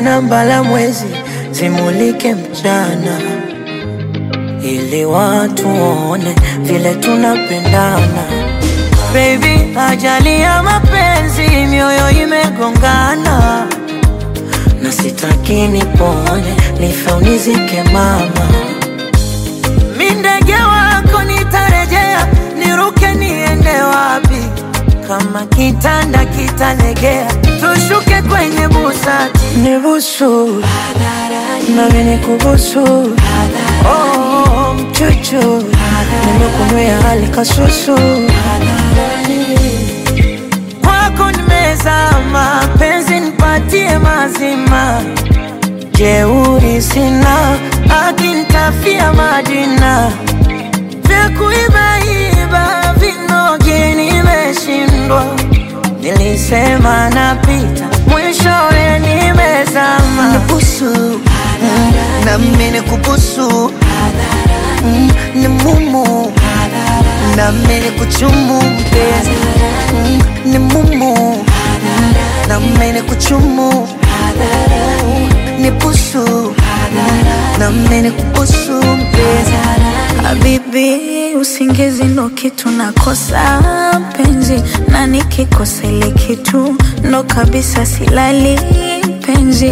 na mbala mwezi zimulike mchana, ili watu waone vile tunapendana. Baby, ajali ya mapenzi, mioyo imegongana, na sitaki nipone, nife unizike mama. Mi ndege wako nitarejea, niruke niende wapi? Kama kitanda kitalegea, tushuke kwenye busati, nibusu nami nikubusu, oh, mchuchu nimekunywea hali kasusu kwako nimezama, penzi nipatie mazima, jeuri sina, akinitafia Madina, vya kuibaiba vinoge nimeshindwa, nilisema napita, mwishowe nimezama. Nibusu na mimi nikubusu Mm, ni mumu na mimi nikuchumu mpenzi Mm, ni mumu na mimi nikuchumu ni busu na mimi nikubusu mpenzi Habibi, usingizi ndo kitu nakosa penzi, na nikikosa ile kitu ndo kabisa silali penzi.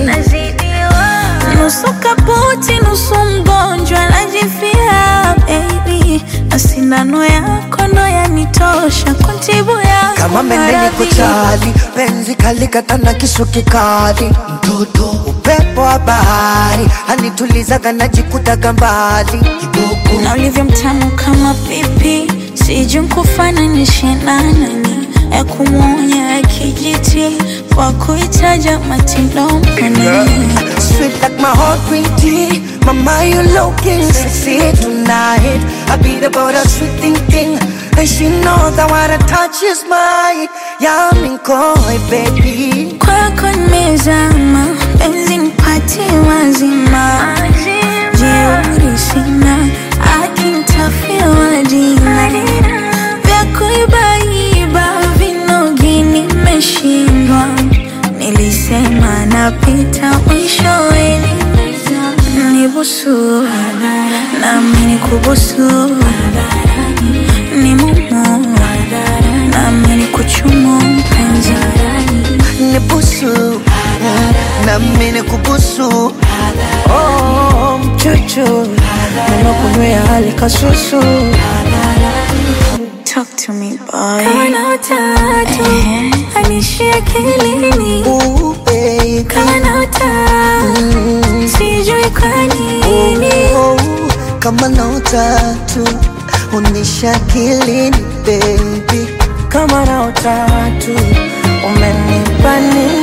Nusu kaputi, nusu mgonjwa, najifia baby, na sindano yako ndo yanitosha kuntibu yako kama mendeni maradhi. kuchali penzi kalikata na kisu kikali mtoto upepo wa bahari anitulizaga najikutaga mbali kidogo na ulivyo mtamu kama pipi, sijui nkufananishe na nani, ya kumwonya ya kijiti kwa kuitaja matilomani Sweet like my heart green tea Mama you looking sexy tonight I beat about a sweet thinking And she knows that what I touch is mine Yeah I'm in koi baby kwako nimezama, penzi nipatie mazima, jeuri sina, akinitafia majina vya kuibaiba vinogi nimeshindwa, nilisema napita mwishowe nibusu nami nikubusu ni mumu nami nikuchumu mpenzi Nibusu Na mine kubusu Oh, mchuchu nimekunywea hali kasusu Talk to me boy. Kana utatu anishia akilini, Ooh baby kana utatu sijui kwa nini. Oh, Kama na utatu Unisha kilini baby kama na utatu umenipa nini?